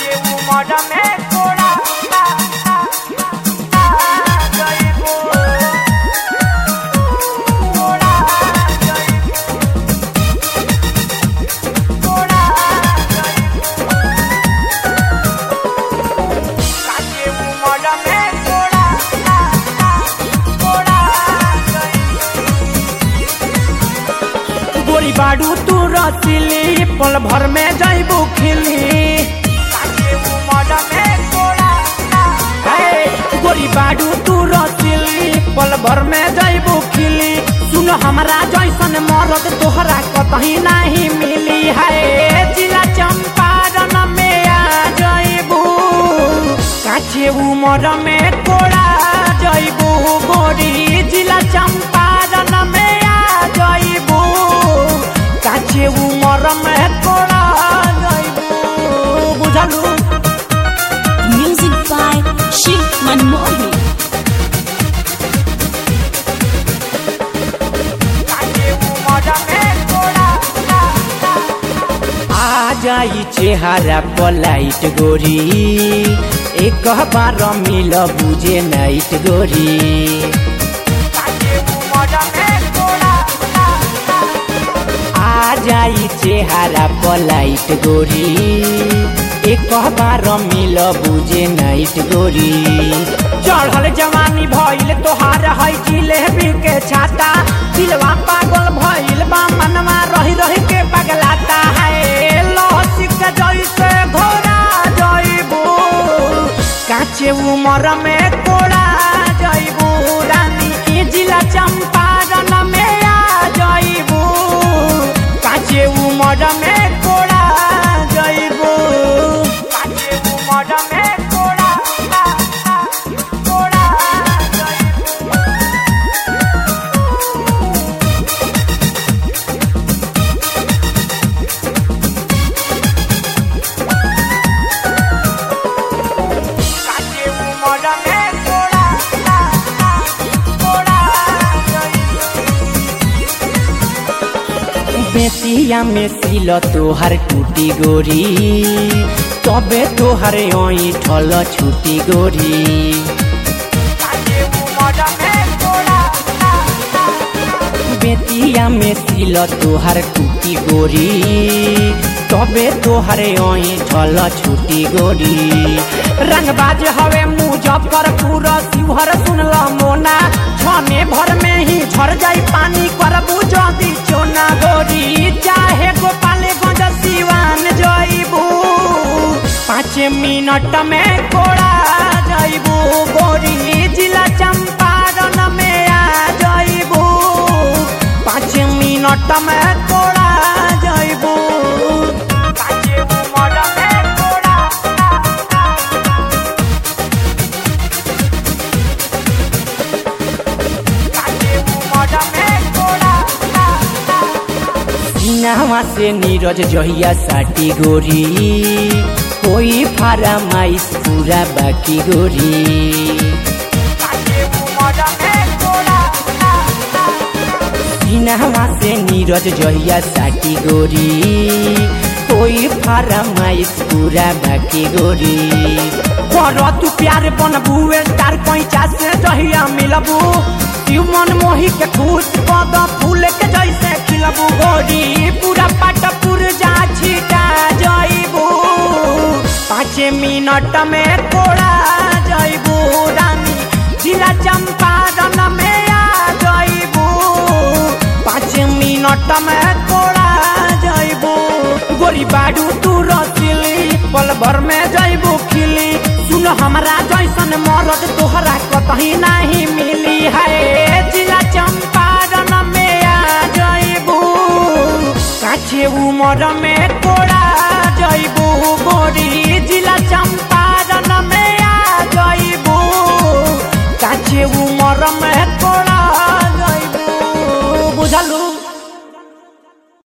काचे उमर में कोड़ा जइबो कोड़ा जइबो कोड़ा जइबो काचे उमर में कोड़ा कोड़ा जइबो गोरी बाडू तू रसिली पल भर में जैबू खिली काचे उमर में कोड़ा हे, गोरी बाडू तू रसिली पल भर में जैबू खिली सुन हमरा जैसन मरद तोहरा कतही नहीं मिली है जिला चंपारण में आ जैबू काचे उमर में कोड़ा जैबू गोरी जिला चंपारण में आ जैबू काचे उमर में कोड़ा जैबू बुझलू Music by Shiv Manmohi. काचे उमर में कोड़ा आ जाई चेहरा पलाइट गोरी एक बार मिल बुझे नाइट गोरी काचे उमर में कोड़ा आ जाई चेहरा पलाइट गोरी एक बार मिल बुझे नाइट गोरी चढ़ल जवानी भइल तोहार है जिलेबी के छाता दिलवा पागल भइल बा मनवा रही रही के पगलाता है लहसी के जैसे घोड़ा जइबू काचे उमर में कोड़ा जइबू रानी के जिला चंपारण में आ जइबू काचे उमर में कोड़ा जइबू काचे उमर में कोड़ा कोड़ा जइबो काचे उमर में कोड़ा कोड़ा जइबो बेतिया में सिल तोहर टूटी गोरी तबे तोहर ओई ठल छुटी गोरी काचे उमर में कोड़ा बेतिया में सिल तोहर टूटी गोरी तबे तोहर ओई ठल छुटी गोरी रंगबाज हवे मुजफ्फरपुर शिवहर सुनल मोना छने भर में ही झर जाई पानी करबू जदी चोना गोरी चाहे गोपालगंज सिवान जइबू पाँच मिनट में कोड़ा जइबू गोरी जिला चंपारण में आ जइबू पाँच मिनट में कोड़ा जइबू काचे उमर में कोड़ा काचे उमर में कोड़ा सीनावा से नीरज जहिया साटी गोरी कोई फरमाइश पूरा बाकी गोरी काचे उमर में कोड़ा सीनावा से नीरज जहिया साटी गोरी कोई फरमाइश पूरा बाकी गोरी कर तू प्यार बनबू स्टार पैंचा से जहिया मिलबू तू मन मोही के खुश पद फूल के जैसे खिलबू गोरी पूरा पाट पुरजा छिटा जइबू पाँच मिनट में कोड़ा जइबू रानी जिला चंपारण में आ जइबू पाँच मिनट में कोड़ा जइबू गोरी बाडू तू रसिली पल भर में जइबू खिली सुन हमरा जैसन मरद तोहरा कतही नहीं मिली है जिला चंपारण में आ जइबू काछे उमर में कोड़ा जइबू गोरी जिला चंपारण में आ जइबू काछे उमर में